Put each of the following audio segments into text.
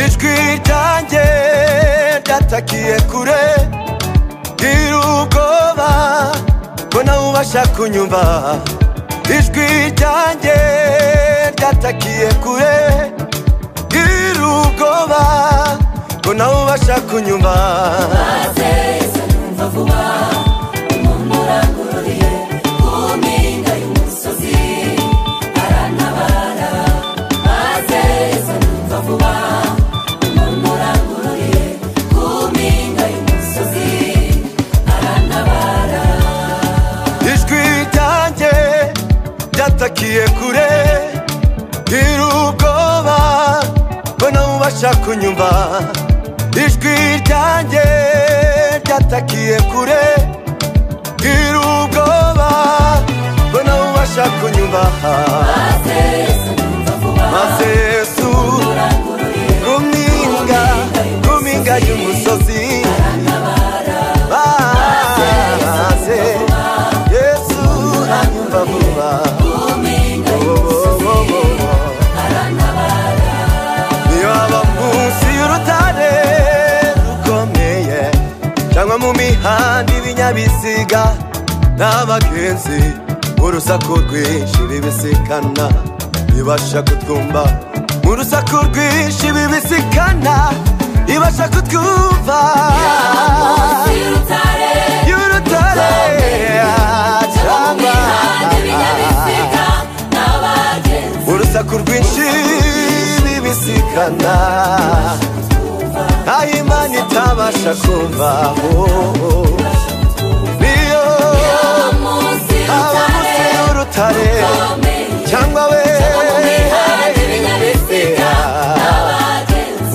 ijwi ryanjye ryatakiye kure gira ubwoba ko nawe ubasha kunyumva ijwi ryanjye ryatakiye kure gira ubwoba ko nawe ubasha kunyumva ijwi ryanjye ryatakiye kure gira ubwoba ko nawe ubasha kunyumva ijwi ryanjye ryatakiye kure gira ubwoba ko nawe ubasha kunyumva maze yesu ku mpinga ku mpinga y'umusozi maze yesu anyumva vuba yaba munsi y'urutare rukomeye cyangwa mu mihanda y'ibinyabiziga n'abagenzi urusaku rwinshi bibisikana ibasha kutwumva mu rusaku rwinshi bibisikana ibasha kutwumva y'urutare cyangwa urusaku rwinshi bibisikana aho imana itabasha kumva oh, oh. niyo aba munsi y'urutare cyangwa we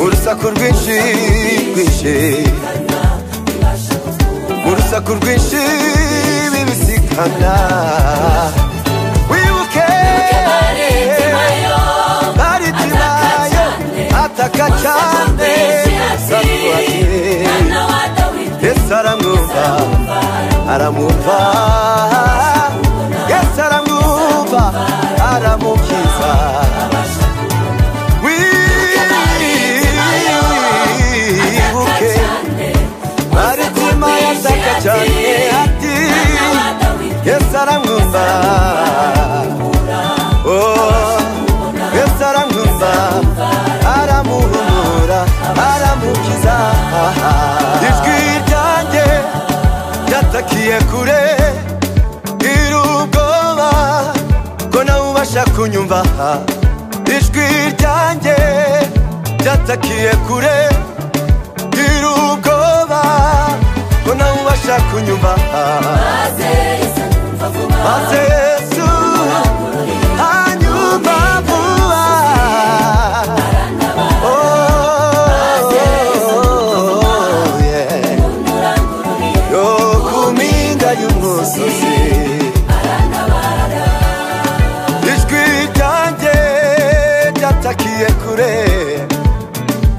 urusaku rwinshi rwinshi urusaku rwinshi bibisikana wibuke baritimayo ataka cyane sakuwatire yesu aramwumva aramwumva yesu aramwumva aramukiza wibuke maritima yasaka cyane ati yesu aramwumva Oh, yesu aramwumva aramuhumura aramukiza ijwi ryanjye ryatakiye kure gira ubwoba ko nawe ubasha kunyumva ijwi ryanjye ryatakiye kure gira ubwoba ko nawe ubasha kunyumva maze yesu anyumva vuba Oh, yeah. yo ku mpinga y'umusozi ijwi ryanjye ryatakiye kure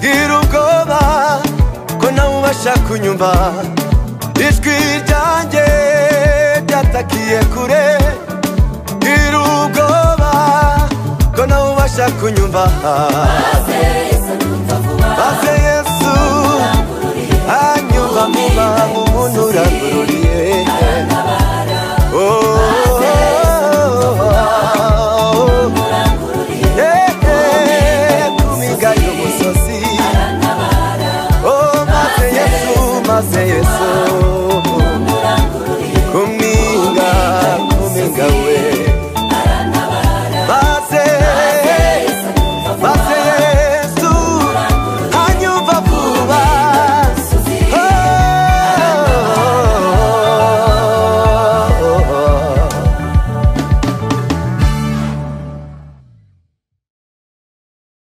gira ubwoba ko nawe ubasha kunyumva ijwi ryanjye ryatakiye kure gira ubwoba ko nawe ubasha kunyumva maze yesu anyumva muba umuntu urangururiye Oh, oh, oh, oh. Yeah, yeah, ku mpinga y'umusozi Oh, maze yesu maze yesu